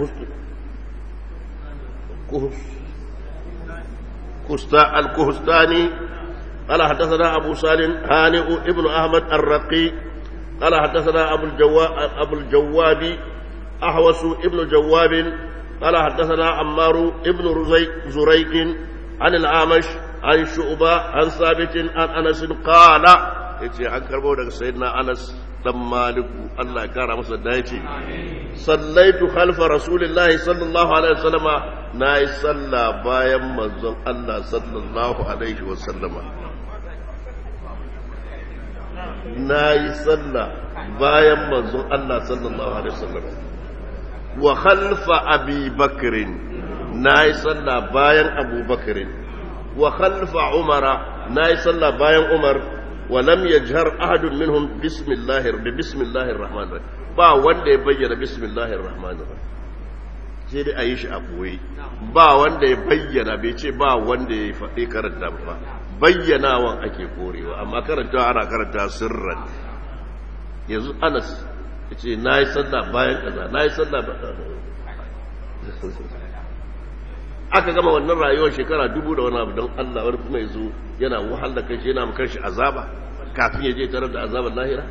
كهستا الكهستاني قال حدثنا أبو سالم هانئ ابن أحمد الرقي قال حدثنا أبو الجواب أبو الجواب أحوس ابن جواب قال حدثنا عمار ابن رزيق زريق عن الأعمش عن شعبة عن ثابت عن أنس قال yace an karbo daga sayyidina Anas dan Maliku Allah ya kara masa dace sallaitu khalfa rasulillahi sallallahu alaihi wasallama nayi salla bayan manzon Allah sallallahu alaihi wasallama nayi salla bayan manzon Allah sallallahu alaihi wasallama wa khalfa abi bakrin nayi salla bayan abu bakrin wa khalfa umara nayi salla bayan umar ولم يجهر أحد منهم بسم الله بسم الله الرحمن الرحيم با wanda ya bayyana bismillahir rahmanir rahim sai dai ayi shi a boye ba wanda ya bayyana bai ce ba wanda ya faɗi karanta ba bayyanawan ake korewa amma karantawa ana karanta sirran yanzu Anas yace nayi sallah bayan kaza nayi sallah ba aka gama wannan rayuwar shekara dubu da wani abu don Allah wani kuma ya zo yana wahal da kanshi yana makar shi azaba kafin ya je tarar da azabar lahira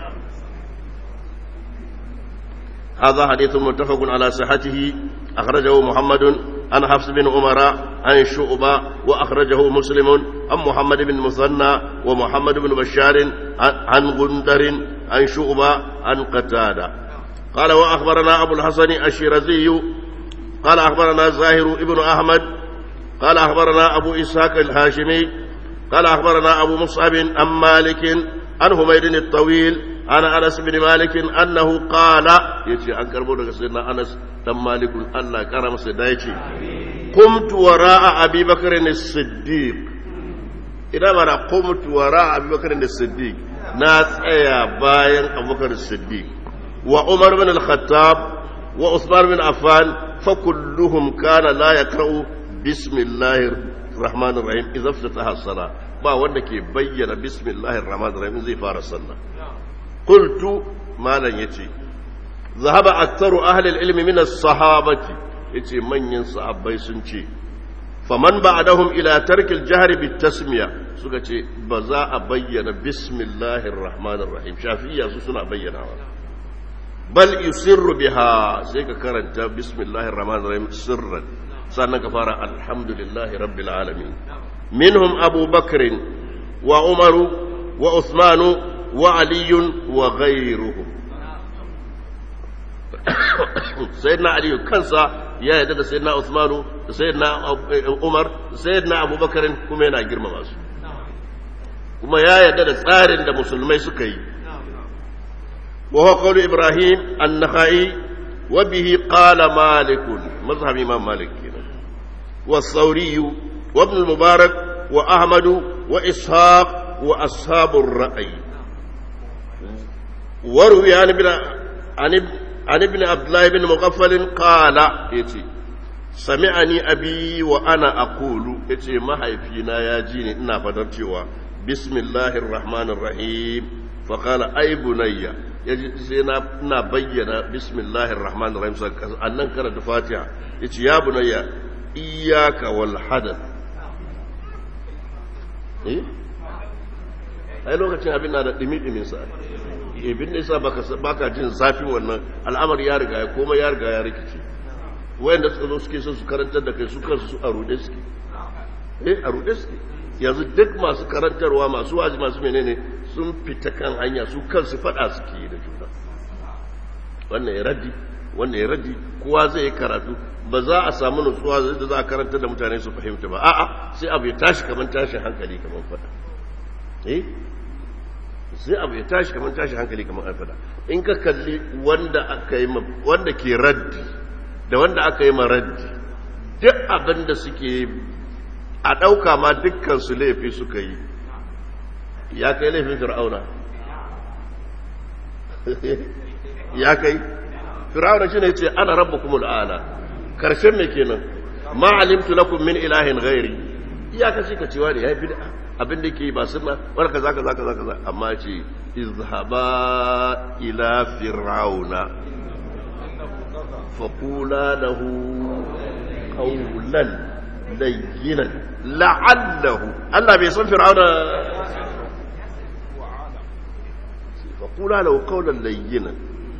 هذا حديث متفق على صحته أخرجه محمد عن حفص بن عمر عن شعبة وأخرجه مسلم عن محمد بن مثنى ومحمد بن بشار عن غندر عن شعبة عن قتادة قال وأخبرنا أبو الحسن الشيرزي قال أخبرنا زاهر ابن أحمد قال أخبرنا أبو إسحاق الهاشمي قال أخبرنا أبو مصعب عن مالك عن حميد الطويل عن أنس بن مالك أنه قال يتي أن كربونا سيدنا أنس تم مالك الله كرم سيدايتي قمت وراء أبي بكر الصديق إذا ما قمت وراء أبي بكر الصديق ناس أيا باين أبو بكر الصديق وعمر بن الخطاب وعثمان بن عفان فكلهم كان لا يقرأ بسم الله الرحمن الرحيم إذا افتتح الصلاة با wanda ke bayyana bismillahir rahmanir rahim zai fara sallah qultu malan yace zahaba aktharu ahli al-ilmi min as-sahabati yace manyan sahabbai sun ce faman ba'dahum ila tarki al-jahr bit-tasmiya suka ce ba za a bayyana bismillahir rahmanir rahim shafi'iyya su suna bayyanawa bal yusirru biha sai ka karanta bismillahir rahmanir rahim sirran sannan ka fara alhamdulillahi rabbil alamin minhum abu bakr wa umar wa uthman wa ali wa ghayruhum sayyidina ali kansa ya yarda da sayyidina uthman da sayyidina umar da sayyidina abu bakr kuma yana girmama su kuma ya yarda da tsarin da musulmai suka yi وهو قول إبراهيم النخعي وبه قال مالك مذهب إمام مالك والثوري وابن المبارك وأحمد وإسحاق وأصحاب الرأي وروي عن ابن عن عن ابن عبد الله بن مغفل قال يتي سمعني أبي وأنا أقول يتي ما هيفينا يا جيني إنا فترتوا بسم الله الرحمن الرحيم فقال أي بني yaji sai na ina bayyana bismillahir rahmanir rahim annan karanta fatiha yace ya bunayya iyyaka wal hadath eh ai lokacin abin na da dimi dimin sa ibin da yasa baka baka jin zafin wannan al'amari ya riga ya koma ya riga ya rikice wayanda suka zo suke so su karantar da kai su kansu su a rude suke eh a rude suke yanzu duk masu karantarwa masu wazi masu menene sun fita kan hanya su kansu fada suke yi da juna wannan ya raddi wannan ya raddi kowa zai yi karatu ba za a samu nutsuwa da za a karantar da mutane su fahimta ba a'a sai abu ya tashi kamar tashin hankali kamar fada eh sai abu ya tashi kamar tashin hankali kamar fada in ka kalli wanda aka yi wanda ke raddi da wanda aka yi ma raddi duk abin da suke a ɗauka ma dukkan su laifi suka yi ya kai laifin fir'auna ya kai fir'auna shi ne ce ana rabba kuma al'ala karshen mai kenan ma alimtu lakum min ilahin ghairi iyaka shi ka cewa ne ya yi bid'a abin da ke ba sunna wani kaza kaza kaza kaza amma ce izhaba ila fir'auna faqula lahu qawlan layyinan la'allahu Allah bai san fir'auna faƙula lau kaunar layyinan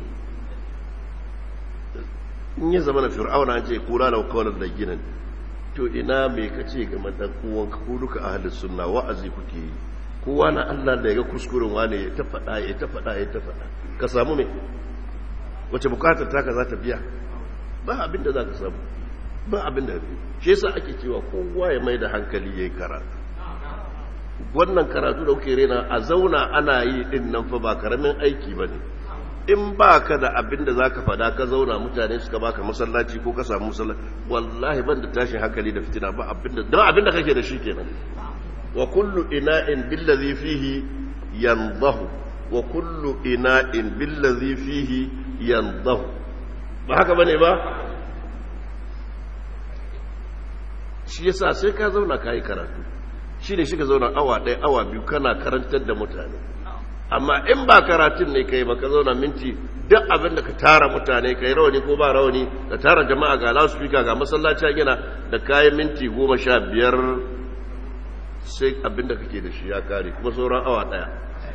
in yi zama na fir'auna ce kula lau kaunar layyinan to ina mai ka ce game da kowanka ko duka a halin suna wa'azi kuke yi kowa na Allah da ya ga kuskuren wane ya ta faɗa ya ta faɗa ya ta faɗa ka samu mai wace bukatar taka za ta biya ba abin da za ka samu ba abin da shi yasa ake cewa kowa ya mai da hankali ya yi karatu wannan karatu da kuke rena a zauna ana yi din nan fa ba karamin aiki ba ne in ba ka da abin da za ka fada ka zauna mutane suka baka masallaci ko ka samu masallaci wallahi ban da tashin hankali da fitina ba abin da don abin da kake da shi kenan wa kullu ina'in billazi fihi yanzahu wa kullu ina'in billazi fihi yanzahu ba haka bane ba shi yasa sai ka zauna ka yi karatu shi ne shi ka zauna awa ɗaya awa biyu kana karantar da mutane amma in ba karatun ne kai ba ka zauna minti duk abin da ka tara mutane kai rawani ko ba rawani ka tara jama'a ga loudspeaker ga masallaci a gina da kayan minti goma sha biyar sai abin da kake da shi ya kare kuma sauran awa ɗaya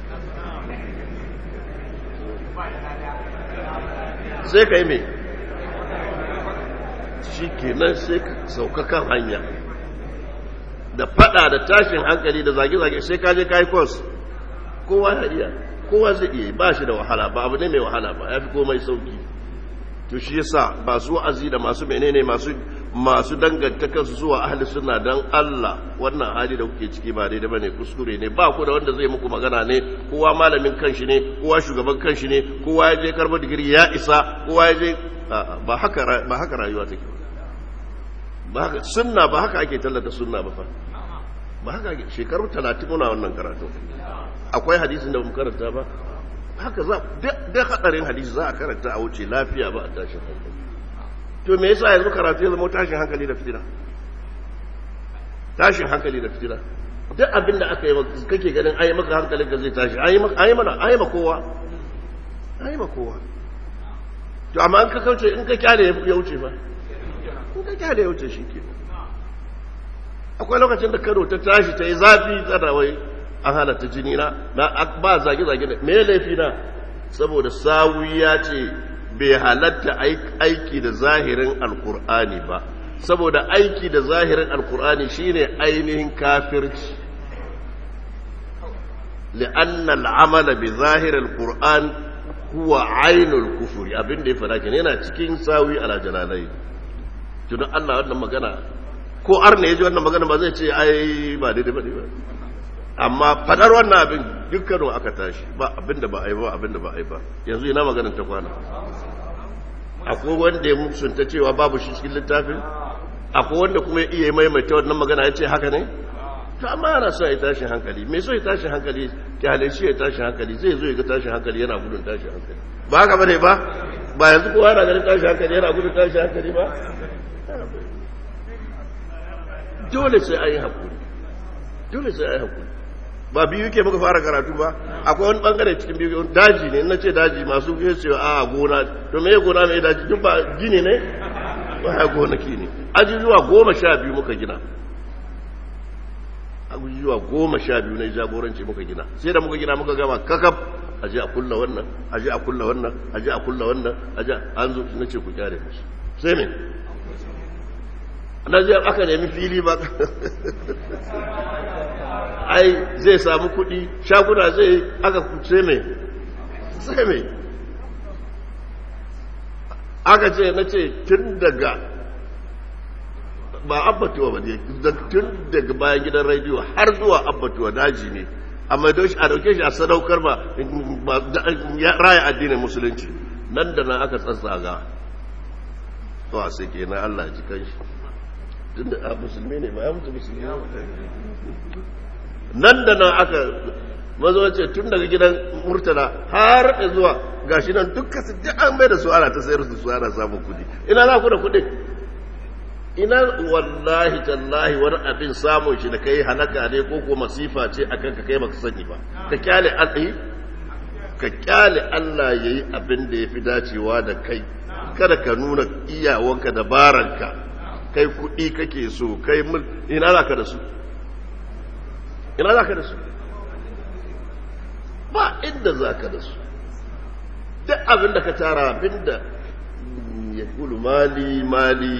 sai ka yi mai shi kenan sai ka sauka kan hanya da fada da tashin hankali da zage-zage sai ka je kai kos kowa ya iya kowa zai iya ba shi da wahala ba abu ne mai wahala ba ya fi komai sauki to shi yasa ba su wa'azi da masu menene masu masu danganta kansu zuwa ahli sunna dan Allah wannan hali da kuke ciki ba daidai bane kuskure ne ba ku da wanda zai muku magana ne kowa malamin kanshi ne kowa shugaban kanshi ne kowa ya je karbo digiri ya isa kowa ya je ba haka ba haka rayuwa take ba haka sunna ba haka ake tallata sunna ba fa ba haka ake shekaru 30 muna wannan karatu akwai hadisin da mu karanta ba haka za da hadarin hadisi za a karanta a wuce lafiya ba a tashin hankali to me yasa yanzu karatu ya zama tashin hankali da fitina tashin hankali da fitina duk abin da aka yi kake ganin ayi maka hankalin ka zai tashi ayi maka ayi mana ayi ma kowa ayi ma kowa to amma an ka kauce in ka kyale ya wuce fa in ka kyale ya wuce shi ke akwai lokacin da karo ta tashi ta yi zafi tsada wai an halatta jini na ba zage-zage da me laifi na saboda sawi ya ce bai halatta aiki da zahirin alkur'ani ba saboda aiki da zahirin alkur'ani shine ainihin kafirci li'anna al'amala bi zahirin alkur'an huwa ainul kufuri abinda ya fada kenan yana cikin sawi ala jalalai tunan Allah wannan magana ko arna ya ji wannan magana ba zai ce ai ba daidai ba ne ba amma fadar wannan abin dukkanin aka tashi ba abinda ba a yi ba abinda ba a yi ba yanzu ina maganin ta kwana akwai wanda ya musunta cewa babu shi cikin littafin akwai wanda kuma ya iya maimaita wannan magana ya ce haka ne to amma ana so ya tashi hankali me so ya tashi hankali kyale shi ya tashi hankali zai zo ya ga tashi hankali yana gudun tashi hankali ba haka bane ba ba yanzu kowa yana ganin tashi hankali yana gudun tashi hankali ba dole sai an yi haƙuri dole sai an yi haƙuri ba biyu ke muka fara karatu ba akwai wani bangare cikin biyu daji ne na ce daji masu fiye cewa a gona to me gona mai daji duk ba gini ne ba ya gonaki ne ajujuwa goma sha biyu muka gina ajujuwa goma sha biyu na jagoranci muka gina sai da muka gina muka gama kakaf aje a kulla wannan aje a kulla wannan aje a kulla wannan aje an zo na ce ku kyare musu sai me na je aka nemi fili ba ai zai samu kuɗi shaguna zai aka sai mai sai mai aka ce na ce tun daga ba abbatuwa ba ne tun daga bayan gidan rediyo har zuwa abbatuwa daji ne amma a dauke shi a sadaukar ba raya addinin musulunci nan da nan aka tsatsaga to a sai ke na Allah ji kan shi tun da a musulmi ne ba ya mutu musulmi nan da nan aka mazo ce tun daga gidan murtala har da zuwa gashi nan dukkan su duk an bai da su ana ta sayar su su ana samun kudi ina za ku da kudi ina wallahi tallahi wani abin samun shi da kai halaka ne ko ko masifa ce akan ka kai baka sani ba ka kyale Allah ka kyale Allah yayi abin da yafi dacewa da kai kada ka nuna iyawanka dabaranka kai kudi kake so kai ina za ka da su ina za ka da su ba inda za ka da su duk abin da ka tara abin da ya kulu mali mali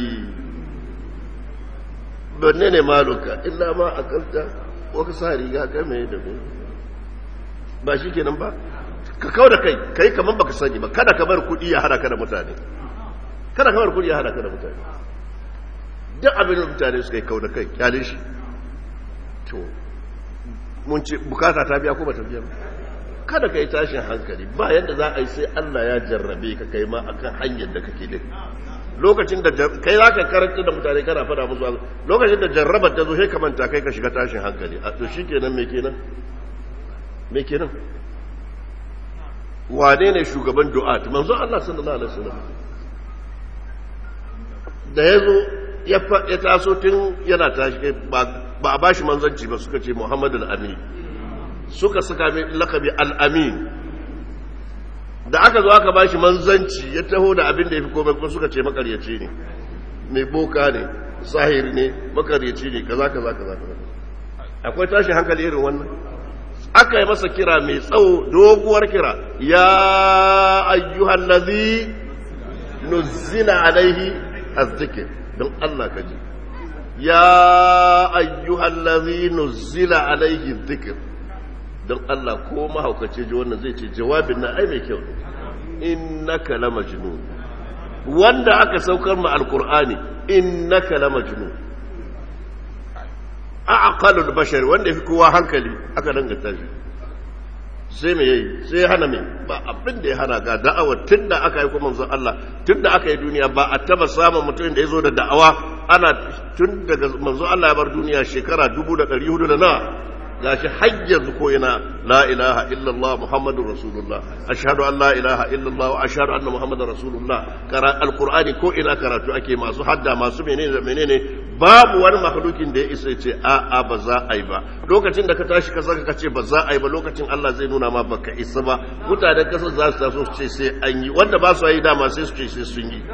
banne ne maluka illa ma a kanta waka sa riga game da mai ba shi kenan ba ka kawo da kai kai kamar baka sani ba kada ka bar kudi ya hada ka da mutane kada ka bar kudi ya hada ka da mutane duk abin da mutane suka yi kawo da kai kyale shi to mun ce bukata ta biya ko ba ta biya ba kada ka yi tashin hankali ba yadda za a yi sai Allah ya jarrabe ka kai ma akan hanyar da kake din lokacin da kai za ka karanta da mutane kana fada musu lokacin da jarrabar ta zo sai ka manta kai ka shiga tashin hankali a to shikenan me kenan me kenan wane ne shugaban du'a manzo Allah sallallahu alaihi wasallam da yazo ya taso tun yana tashi ba a bashi manzanci ba suka ce Muhammadu al-Amin suka saka mai lakabi al-Amin da aka zo aka bashi manzanci ya taho da abin da ya fi komai kuma suka ce makaryaci ne mai boka ne sahiri ne makaryaci ne kaza kaza kaza kaza akwai tashi hankali irin wannan aka yi masa kira mai tsawo doguwar kira ya ayyuhal ladhi nuzila alaihi azzikr don Allah ka ji ya ayyuhal ladhi nuzila alaihi dhikr don Allah ko mahaukaci ji wannan zai ce jawabin na ai mai kyau innaka la majnun wanda aka saukar ma alqur'ani innaka la majnun aqalul bashar wanda yafi kowa hankali aka danganta shi sai me yayi sai hana me ba abin da ya hana ga da'awa tunda aka yi kuma manzon Allah tunda aka yi duniya ba a taba samun mutum da yazo da da'awa ana tun daga manzon Allah ya bar duniya shekara 1400 da na gashi hajjar ko ina la ilaha illallah muhammadur rasulullah ashhadu an la ilaha illallah wa ashhadu anna muhammadar rasulullah kara alqur'ani ko ina karatu ake masu hadda masu menene da menene babu wani makhlukin da ya isa ce a a ba za a yi ba lokacin da ka tashi ka saka ka ce ba za a yi ba lokacin Allah zai nuna ma baka isa ba mutanen kasar za su taso su ce sai an yi wanda ba su yi dama sai su ce sai sun yi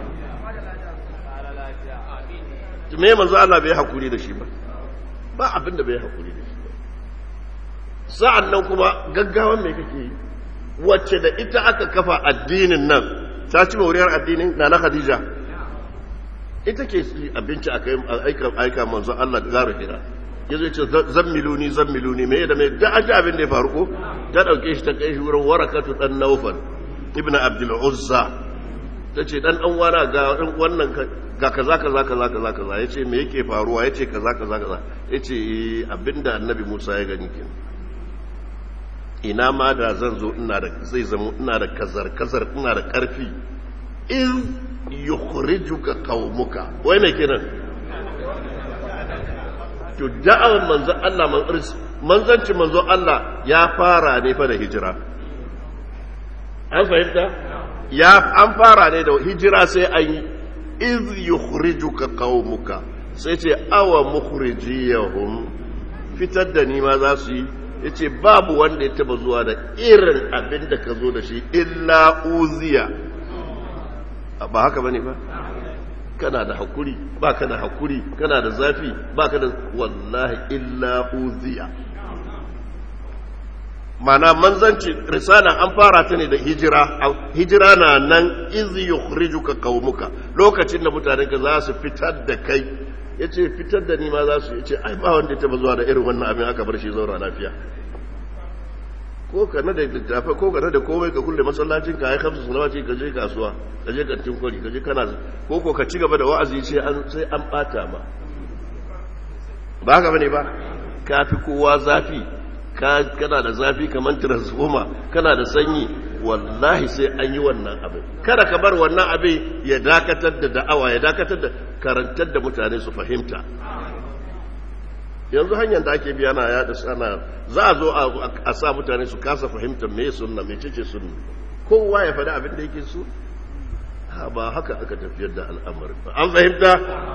me manzo Allah bai hakuri da shi ba ba abin da bai hakuri da shi sa'an nan kuma gaggawan mai kake yi wacce da ita aka kafa addinin nan ta ci mauriyar addinin na na khadija ita ke abinci a aika manzo Allah da zaru hira ya zai ce zammiluni zammiluni mai da mai da aji abin da ya faru ko ta ɗauke shi ta kai shi wurin warakatu ɗan naufal ibn abdul uzza ta ce ɗan ɗan wana ga wannan ga kaza kaza kaza kaza kaza ya ce me yake faruwa ya ce kaza kaza kaza ya ce abinda annabi musa ya gani kenan ina ma da zan zo ina da zai zama ina da kazar kazar ina da karfi in yukhrijuka qaumuka wai me kenan to da'awar manzo Allah manzanci manzo Allah ya fara ne fa da hijira an fahimta ya an fara ne da hijira sai an yi iz yukhrijuka qaumuka sai ce awa mukhrijiyahum fitar da ni ma za su yi yace babu wanda ya taba zuwa da irin abin da ka zo da shi illa uziya ba haka bane ba kana da hakuri ba ka da hakuri kana da zafi ba ka da wallahi illa uziya mana manzanci risala an fara ta ne da hijira hijira na nan izi yukhrijuka qaumuka lokacin da mutanenka za su fitar da kai yace fitar da ni ma za su yace ai ba wanda ya taba zuwa da irin wannan abin aka bar shi zaura lafiya ko ka na da littafa ko ka na da komai ka kulle masallacin ka ai kamsu salawati ka je kasuwa ka je kantin kwari ka je kana ko ko ka ci gaba da wa'azi sai an sai an bata ma ba haka bane ba kafi kowa zafi kana da zafi kamar transformer kana da sanyi wallahi sai an yi wannan abin kada ka bar wannan abin ya dakatar da da'awa ya dakatar da karantar da mutane su fahimta yanzu hanyar da ake biya na yada sana za a zo a sa mutane su kasa fahimtar me sunna me cece sunna kowa ya faɗi abin da yake so ba haka aka tafiyar da al'amarin ba an fahimta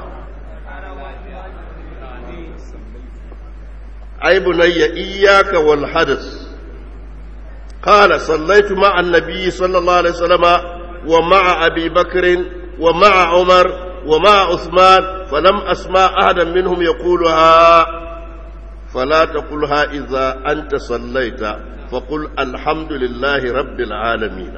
أي بني إياك والحدث قال صليت مع النبي صلى الله عليه وسلم ومع أبي بكر ومع عمر ومع عثمان فلم أسمع أحدا منهم يقولها فلا تقلها إذا أنت صليت فقل الحمد لله رب العالمين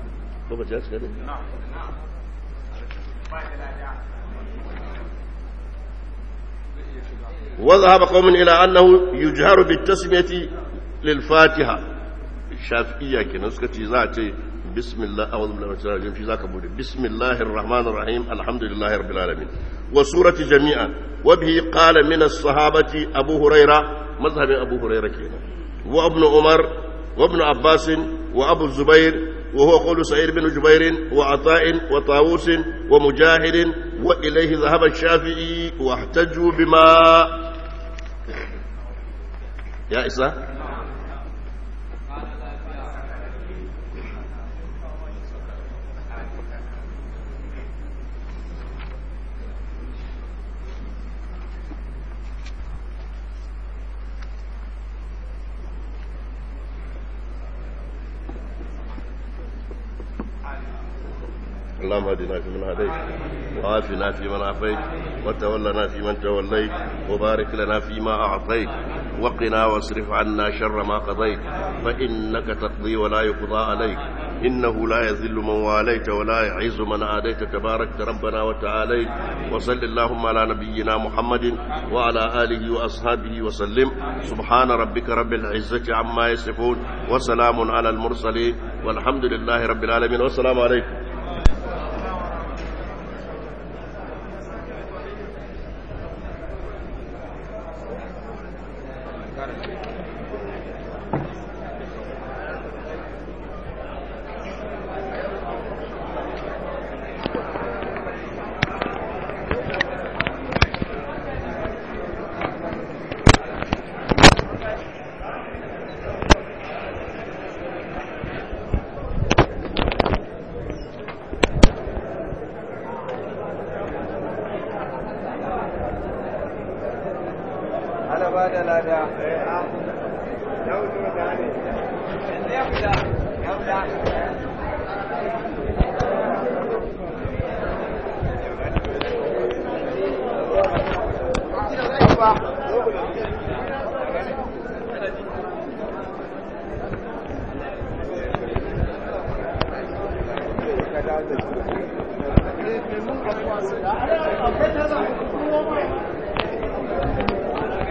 وذهب قوم إلى أنه يجهر بالتسمية للفاتحة الشافعية كنا سكتي ذاتي بسم الله أعوذ بالله من الشيطان الرجيم في ذاك بودي بسم الله الرحمن الرحيم الحمد لله رب العالمين وسورة جميعا وبه قال من الصحابة أبو هريرة مذهب أبو هريرة كنا وابن عمر وابن عباس وأبو الزبير وهو قول سعيد بن جبير وعطاء وطاووس ومجاهد وإليه ذهب الشافعي واحتجوا بما يا إسا اللهم اهدنا فيمن هديت وعافنا فيمن عافيت وتولنا فيمن توليت وبارك لنا فيما أعطيت وقنا واصرف عنا شر ما قضيت فإنك تقضي ولا يقضى عليك إنه لا يذل من واليت ولا يعز من عاديت تبارك ربنا وتعاليت وصل اللهم على نبينا محمد وعلى آله وأصحابه وسلم سبحان ربك رب العزة عما يصفون وسلام على المرسلين والحمد لله رب العالمين والسلام عليكم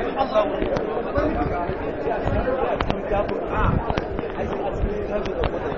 Allah